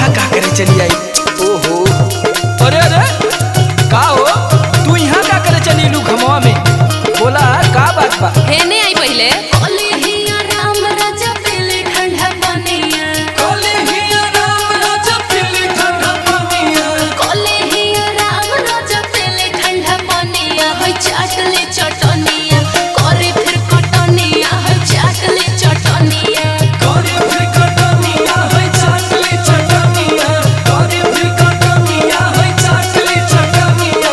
यहाँ का करे चली आई ओहो अरे अरे का हो तू यहाँ का करे चली लू घमवा में बोला का बात बा हेने आई पहिले कलिहिया राम राजा पीले ठंडा पानिया कलिहिया राम राजा पीले ठंडा पानिया होय चाटले चटनिया करे फिर कटनिया होय चाटले चटनिया करे फिर कटनिया होय चाटले चटनिया करे फिर कटनिया होय चाटले चटनिया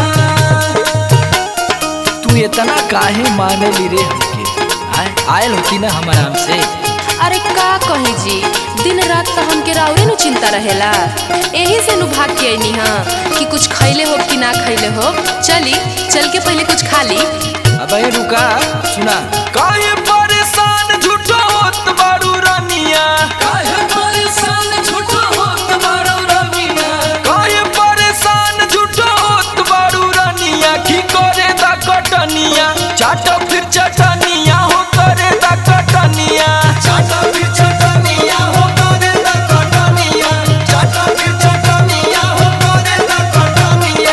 तू इतना काहे माने ली रे हमके आय आयल होती ना हमारा हमसे अरे का कही जी दिन रात तो हमके राउरे नु चिंता रहेला यही से नु भाग के आईनी हाँ कि कुछ खैले हो कि ना खैले हो चली चल के पहले कुछ खा ली अब ये रुका सुना काहे परेशान झूठो होत बारू रानिया काहे परेशान झूठो होत बारो रमिया काहे परेशान झूठो होत बारू रानिया की करे दा कटनिया चाट फिर चटनिया हो करे दा कटनिया चाटा फिर चटनिया हो करे दा कटनिया चाटा फिर चटनिया हो करे दा कटनिया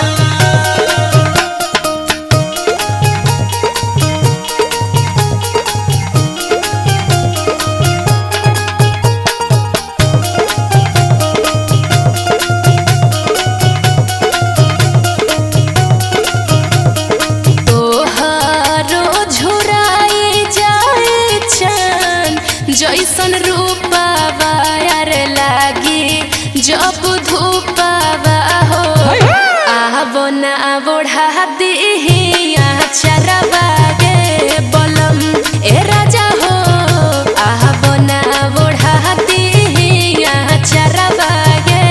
तोहारो झुराए जाए चान जैसन रूपावा यार लागे जब धूपावा हो आवो ना बोढ़ा दिहिया चरवा गे बलम ए राजा हो आवो ना बोढ़ा दिहिया चरवा गे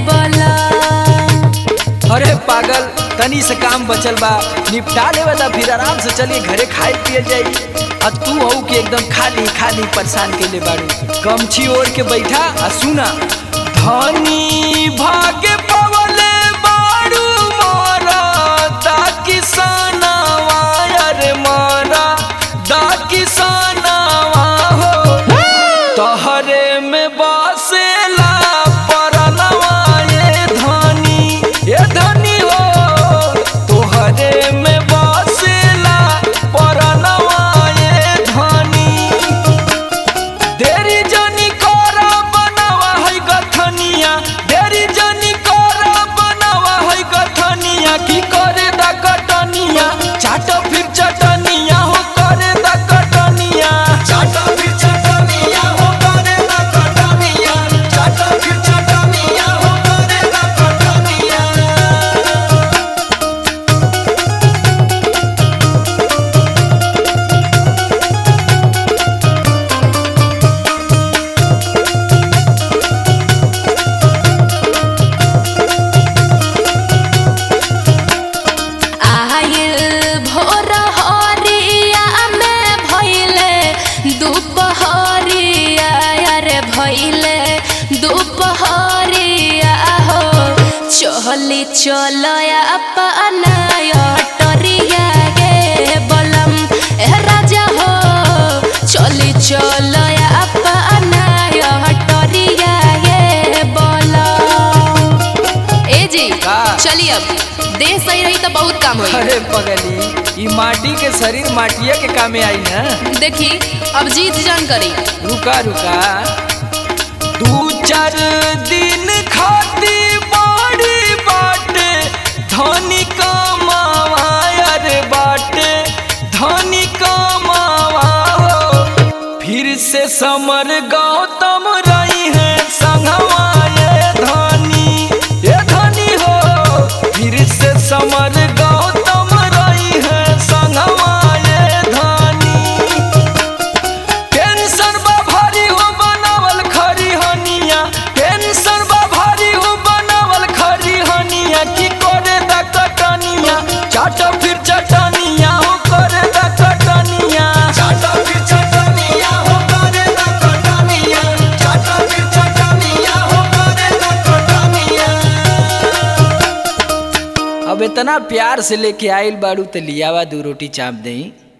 बलम अरे पागल तनी से काम बचल बा निपटा लेवे ता फिर आराम से चलिए घरे खाए पिए जाई आ तू हऊ के एकदम खाली खाली परेशान के ले बाड़ू गमछी ओढ़ के बैठा आ सुना धनी भागे पवले बाड़ू मोरा दा किसानवा अरे मोरा दा किसानवा हो तहरे में बसेला परनवा ये धनी ये धनी हो तोहरे में बसेला परनवा ये धनी देरी जनी करा बनावा है गथनिया देरी जनी करा बनावा है गथनिया की करे दा कटनिया चाट फिर चटनिया हो करे दा कटनिया चाटा फिर चटनिया हो करे दा कटनिया चाटा फिर चटनिया हो करे दा कटनिया आयल भोर हरिया में भइले दुपहरिया रे भइले दुपहरिया हो चली चलया अपना अटरिया गे बलम ए राजा हो चली चलया अपना अटरिया गे बलम ए जी का? चलिए अब देह सही रही तो बहुत काम होई अरे पगली ई माटी के शरीर माटिया के कामे आई ना देखी अब जीत जान करी रुका रुका दू चार दिन खाती बाड़ी बाटे धनी कमावा अरे बाटे धनी कमावा हो फिर से समर गौतम रही है संगवा ये धनी ये धनी हो फिर से समर गौतम रही है संगवा ये धनी टेंशन बा भारी हो बनावल खरी हनिया टेंशन बा भारी हो बनावल खरी हनिया की करे दा कटनिया चाट फिर चटनिया हो करे दा कटनिया चाटा फिर चटनिया हो करे दा कटनिया चाटा फिर चटनिया हो करे दा कटनिया अब इतना प्यार से लेके आइल बाड़ू तो लियावा दू रोटी चाप दई